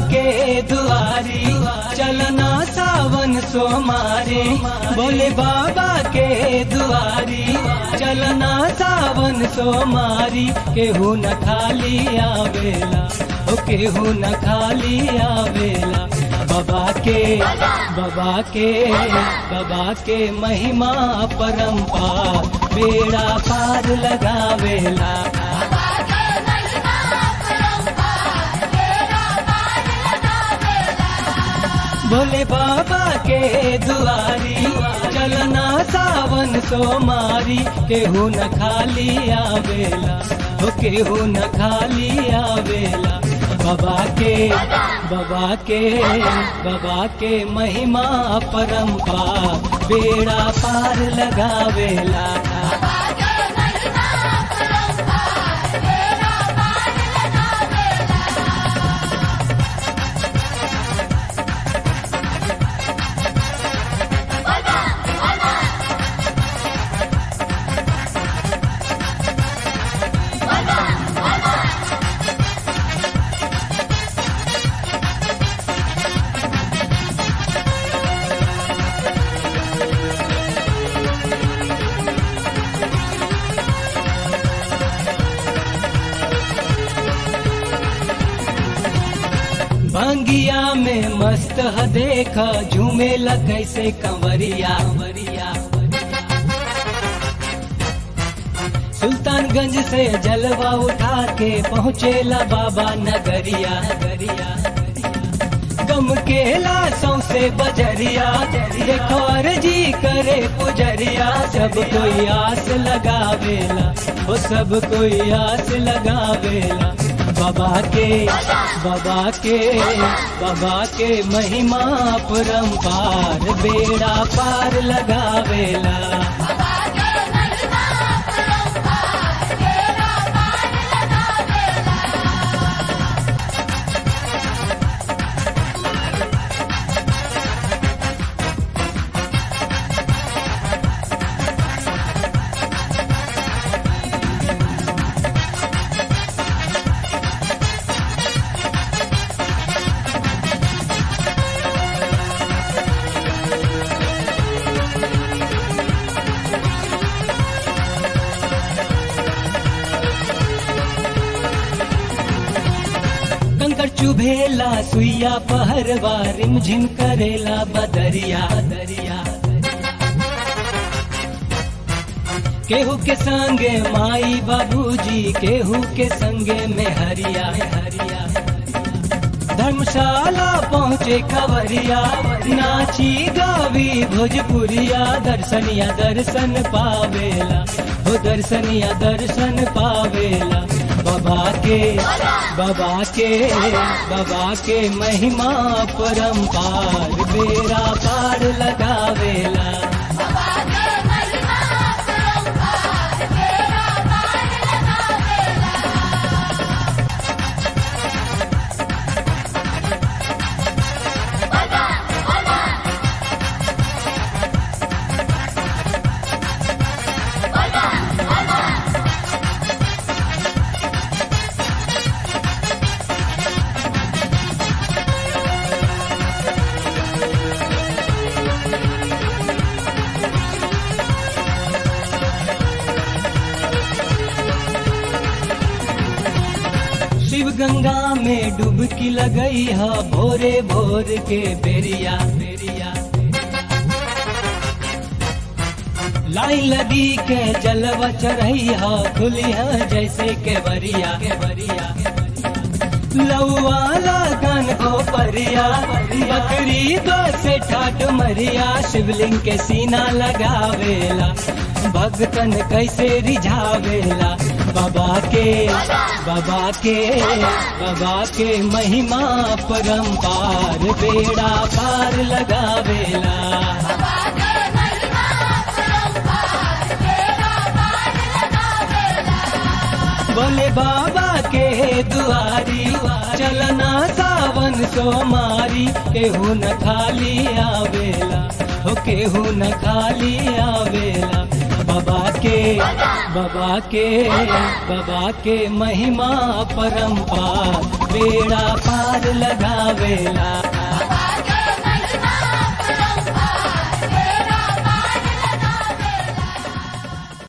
के दुआरी चलना सावन सोमारी बोले बाबा के दुआरी चलना सावन सोमारी केहू न खाली आवेला ओ केहू न खाली आवेला बाबा के बाबा के बाबा के महिमा परम्पार बेड़ा पार लगावेला भोले बाबा के दुआरी चलना सावन सोमारी केहू न खाली आवेला हो केहू न खाली आवेला बाबा के बाबा के बाबा के महिमा परम्पार बेड़ा पार लगावेला भांगिया में मस्त ह देखा झूमेला कैसे कंवरिया कंवरिया सुल्तानगंज से जलवा उठा के पहुँचेला बाबा नगरिया नगरिया गम केला सौसे बजरिया देखो अर्जी करे पुजरिया सब कोई आस लगावेला वो सब कोई आस लगावेला बाबा के बाबा के बाबा के महिमा परम्पार बेड़ा पार लगावेला कंकर चुभेला सुइया पहरवा रिमझिम करेला बदरिया दरिया केहू के संगे माई बाबूजी केहू के संगे में हरिया हरिया धर्मशाला पहुँचे खबरिया नाची गावी भोजपुरिया दर्शनिया दर्शन पावेला हो दर्शनिया दर्शन पावेला बाबा के बाबा के बाबा के महिमा परम्पार बेड़ा पार लगावेला शिव गंगा में डुबकी लगई है भोरे भोर के बेरिया बेरिया लाइन लगी के जलवा चढ़ई है खुली है जैसे के बरिया के बरिया लौवाला गन को परिया बकरी दो से ठाट मरिया शिवलिंग के सीना लगावेला भगतन कैसे रिझावेला बाबा के बाबा के बाबा के महिमा परम्पार बेड़ा पार लगावेला बोले बाबा के दुआरी चलना सावन सोमारी केहू न खाली आवेला हो केहू न खाली आवेला बाबा के बाबा के बाबा के महिमा परम्पार बेड़ा पार लगावेला